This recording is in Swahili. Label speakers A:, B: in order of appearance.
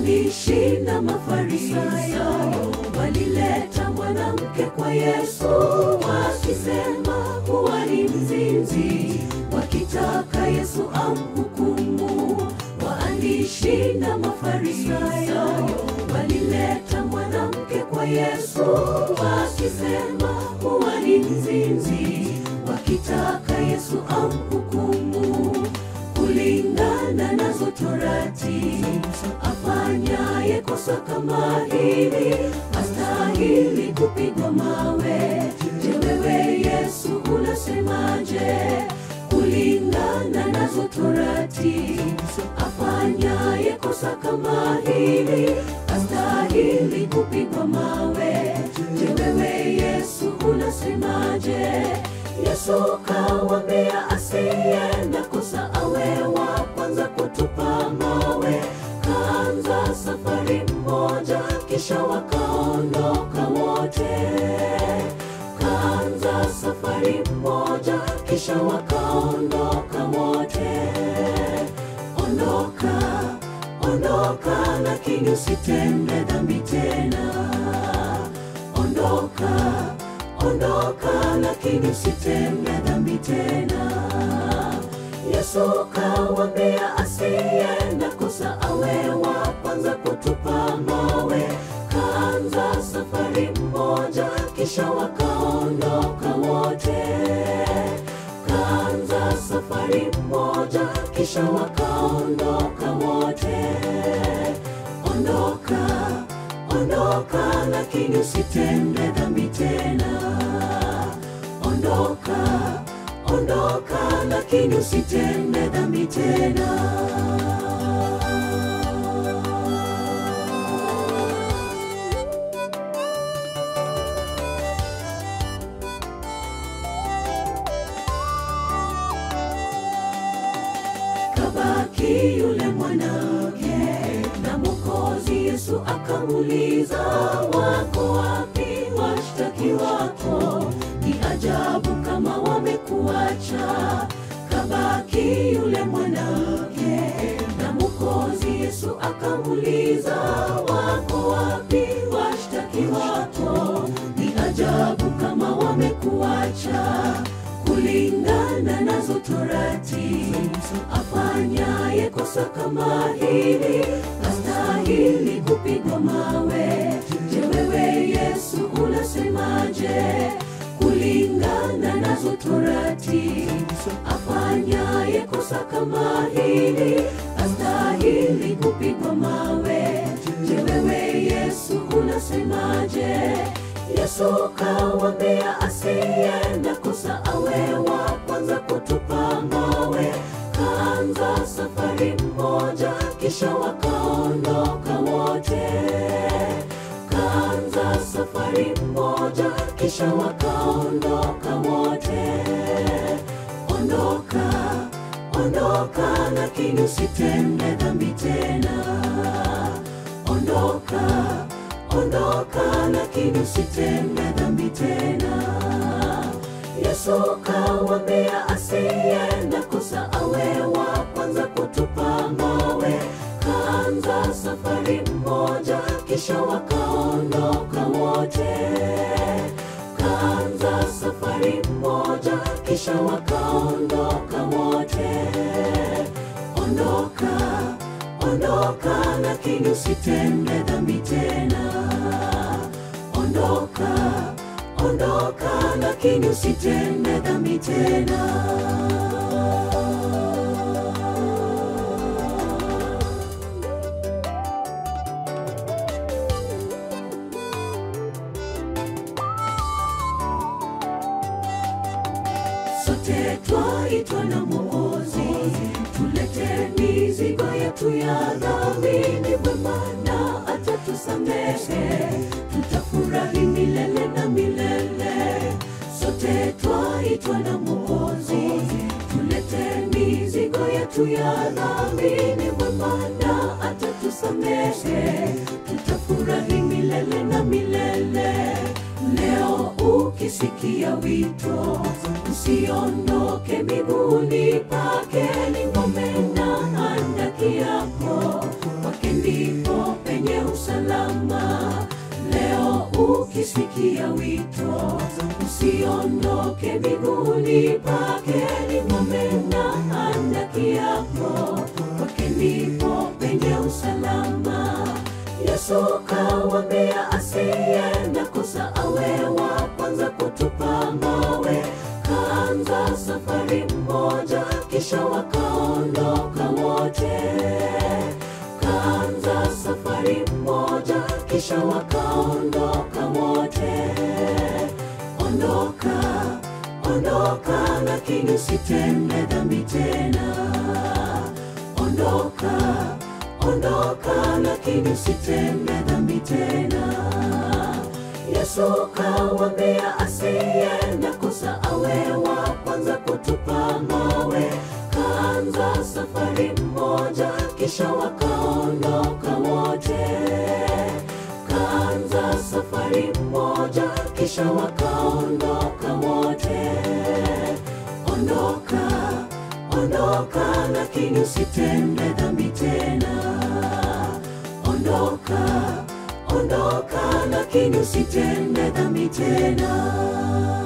A: waandishi na mafarisayo walileta mwanamke kwa Yesu wakisema kuwa ni mzinzi, wakitaka Yesu amhukumu. Waandishi na mafarisayo walileta mwanamke kwa Yesu wakisema kuwa ni mzinzi, wakitaka Yesu amhukumu kulingana nazo torati. Afanyaye kosa kama hili astahili kupigwa mawe. Je, wewe Yesu unasemaje? Kulingana nazo torati. Afanyaye kosa kama hili astahili kupigwa mawe. Je, wewe Yesu unasemaje? Yesu kawaambia asiyeenda kosa awe wa kwanza kutupa mawe. Kaanza safari mmoja, kisha wakaondoka wote. Kaanza safari mmoja, kisha wakaondoka wote. Ondoka, ondoka, lakini usitende dhambi tena. Ondoka, ondoka, lakini usitende dhambi tena. Yesu kawaambia asiyeenda kosa awe wa kwanza kutupa mawe. Kaanza safari mmoja, kisha wakaondoka wote. Kaanza safari mmoja, kisha wakaondoka wote. Ondoka, ondoka, lakini usitende dhambi tena. Ondoka, ondoka, lakini usitende dhambi tena. Kabaki yule mwanamke na Mwokozi Yesu akamuuliza, wako wapi washtaki wako? Ni ajabu kama wamekuacha. Kabaki yule mwanamke na Mwokozi Yesu akamuuliza, wako wapi washtaki wako? Ni ajabu kama wamekuacha kulingana nazo torati. Afanyaye kosa kama hili astahili kupigwa mawe. Je, wewe Yesu unasemaje? Kulingana nazo torati. Afanyaye kosa kama hili astahili kupigwa mawe. Je, wewe Yesu unasemaje? Yesu kawaambia asiyeenda kosa awe wa kwanza kutupa mawe. Kaanza safari mmoja, kisha wakaondoka wote. Kaanza safari mmoja, kisha wakaondoka wote. Ondoka, ondoka, lakini usitende dhambi tena. Ondoka, ondoka, lakini usitende dhambi tena. Yesu kawaambia asiyeenda kosa awe wa kwanza kutupa mawe. Kaanza safari mmoja, kisha wakaondoka wote. Kaanza safari mmoja, kisha wakaondoka wote. Ondoka, ondoka, lakini usitende dhambi tena. Ondoka, ondoka, lakini usitende dhambi tena. Sote twaitwa na Mwokozi, tulete mizigo yetu ya dhambi. Ni mwema na atatusamehe, tutafurahi milele na milele. Sote twaitwa na Mwokozi, tulete mizigo yetu ya dhambi. Ni mwema na atatusamehe, tutafurahi milele na milele. Leo ukisikia wito, usiondoke miguuni pake, ni ngome na handaki yako, kwake ndipo penye usalama. Leo ukisikia wito, usiondoke miguuni pake, ni ng'ombe na handaki yako, kwake ndipo penye usalama. Yesu kawaambia asiyeenda kosa awe wa kwanza kutupa mawe. Kaanza safari mmoja, kisha wakaondoka wote. Kaanza safari mmoja, kisha wakaondoka wote. Ondoka, ondoka, lakini usitende dhambi tena. Ondoka, ondoka, lakini usitende dhambi tena. Yesu kawaambia asiyeenda kosa awe wa kwanza kutupa mawe. Kaanza safari mmoja, kisha wakaondoka wote. Kaanza safari mmoja, kisha wakaondoka wote. Ondoka, ondoka, lakini usitende dhambi tena. Ondoka, ondoka, lakini usitende dhambi tena.